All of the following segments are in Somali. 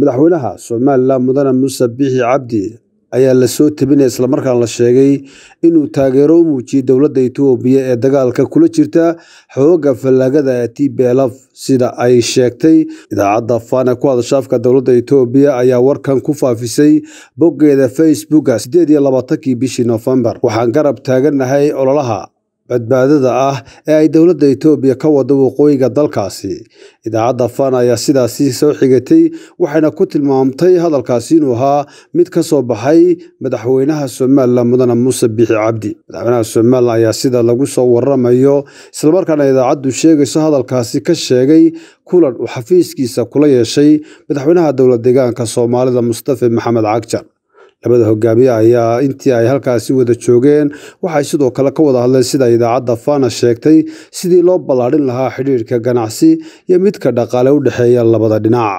madaxweynaha somalilan mudane muuse biixi cabdi ayaa lasoo tebinaya islamarkaana la sheegay inuu taageero u muujiyey dowladda itoobiya ee dagaalka kula jirta xooga fallaagada ee t b lf sida ay sheegtay idaacadda faan ee ku hadasha afka dowladda itoobiya ayaa warkan ku faafisay boggeeda facebooka siddeed iyo labaatankii bishii noofembar waxaan garab taaganahay ololaha badbaadada ah ee ay dowladda itoobiya ka wada waqooyiga dalkaasi idaacadda fan ayaa sidaasi soo xigatay waxayna ku tilmaamtay hadalkaasi inuu ahaa mid ka soo baxay madaxweynaha somalilan mudane muuse biixi cabdi madaxweynaha somalilan ayaa sida lagu soo waramayo islamarkaana idaacaddu sheegayso hadalkaasi ka sheegay kulan uu xafiiskiisa kula yeeshay madaxweynaha dowlad deegaanka soomaalida mustafa maxamed cagjar labada hogaamiye ayaa intii ay halkaasi wada joogeen waxay sidoo kale ka wada hadleen sida idaacadda fana sheegtay sidii loo ballaadhin lahaa xidhiirka ganacsi iyo midka dhaqaale u dhexeeya labada dhinac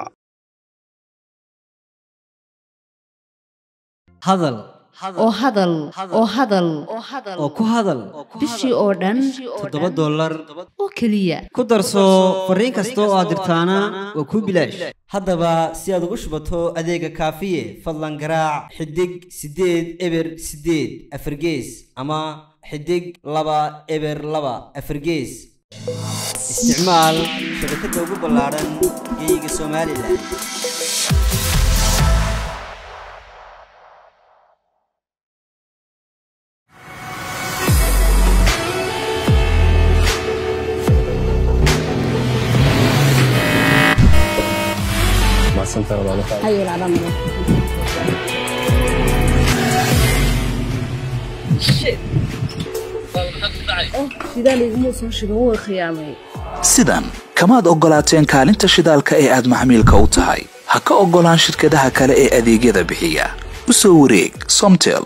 hadal oo hadal oo hadal oo ku hadal bishii oo dhan toddoba dollar oo keliya ku darso fariin kasta oo aad dirtaana waa kuu bilaash haddaba si aad ugu shubato adeega kaafiye fadlan garaac xidig siddeed eber siddeed afargees ama xidig laba eber laba afargees isticmaal shabakadda ugu ballaadhan geeyiga somalilan sidan kamaad oggolaateen kaalinta shidaalka ee aad maxmiilka u tahay ha ka oggolaan shirkadaha kale ee adeegyada bixiya u soo wareeg somtel